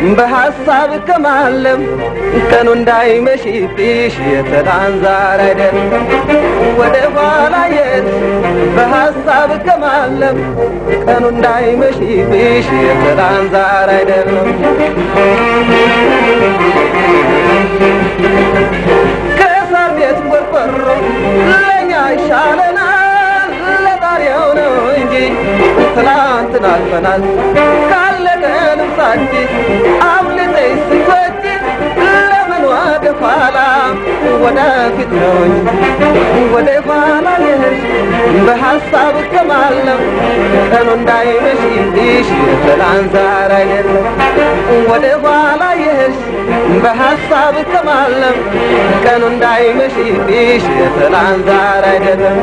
በሐሳብ ከማለም ቀኑ እንዳይመሽብሽ የትናንት ዛሬ አይደለም ወደ ኋላ የት በሐሳብ ከማለም ቀኑ እንዳይመሽብሽ የትናንት ዛሬ አይደለም ከእሳር ቤት ቆርቆሮ ለእኛ ይሻለናል ለዛሬው ነው እንጂ ትናንትን አልፈናል ካለቀ ልብሳችን አብልጠኝ ስትወጪ ለምን ወደ ኋላ ወደፊት ነው እንጂ ወደ ኋላ የሄድሽ በሐሳብ ከማለም ቀኑ እንዳይመሽብሽ የትናንት ዛሬ አይደለም ወደ ኋላ የሄድሽ በሐሳብ ከማለም ቀኑ እንዳይመሽብሽ የትናንት ዛሬ አይደለም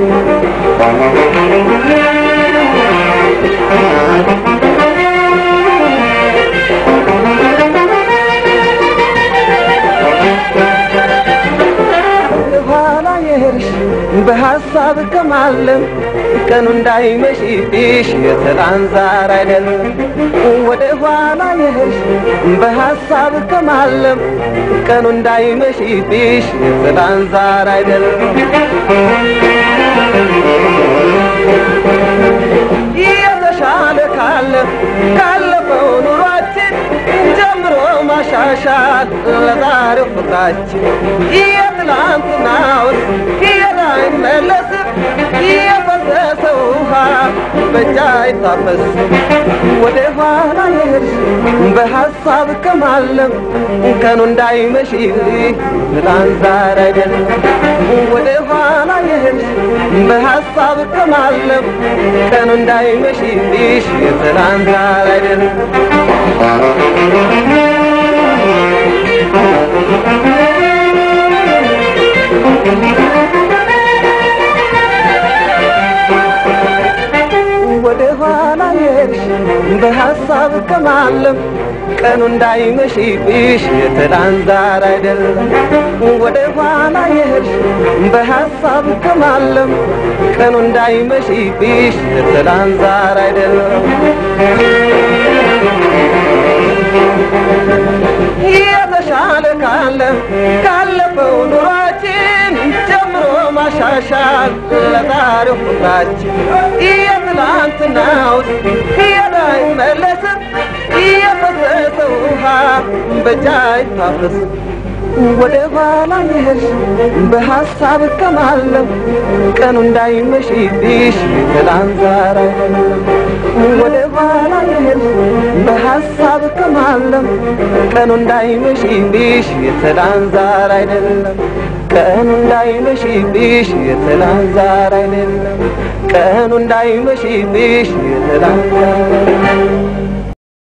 ኋላ የሄድሽ በሐሳብ ከማለም ቀኑ እንዳይመሽብሽ የትናንት ዛሬ አይደለም ወደ ኋላ የሄድሽ በሐሳብ ከማለም ቀኑ እንዳይመሽብሽ የትናንት ዛሬ አይደለም የተሻለ ካለ ካለፈው ኑሯችን ጀምሮ ማሻሻል ለዛሬው ፍቅራችን የትላንትናውን ሄዳ አይመለስም የፈሰሰ ውሃ በእጅ አይታፈስም ወደ ኋላ የሄድሽ በሐሳብ ከማለም ቀኑ እንዳይመሽ ትላንት ዛሬ አይደለም ወደ ኋላ የሄድሽ በሐሳብ ከማለም ቀኑ እንዳይመሽብሽ የትላንት ዛሬ አይደለም ወደ ኋላ የሄድሽ በሐሳብ ከማለም ቀኑ እንዳይመሽብሽ የትላንት ዛሬ አይደለም ወደ ኋላ የሄድሽ በሐሳብ ከማለም ቀኑ እንዳይመሽብሽ የትላንት ዛሬ አይደለም የተሻለ ካለ ካለፈው ኑሯችን ጀምሮ ማሻሻል ለዛሬው ፍቅራችን የትላንትናው ሄዳ አይመለስም የፈሰሰ ውሃ በእጅ አይታፈስም ወደ ኋላ የሄድሽ በሐሳብ ከማለም ቀኑ እንዳይመሽብሽ ትላንት ዛሬ አይደለም ወደ ኋላ የሄድሽ በሐሳብ ከማለም ቀኑ እንዳይመሽብሽ የትላንት ዛሬ አይደለም ቀኑ እንዳይመሽብሽ የትላንት ዛሬ አይደለም ቀኑ እንዳይመሽብሽ የትላንት ዛሬ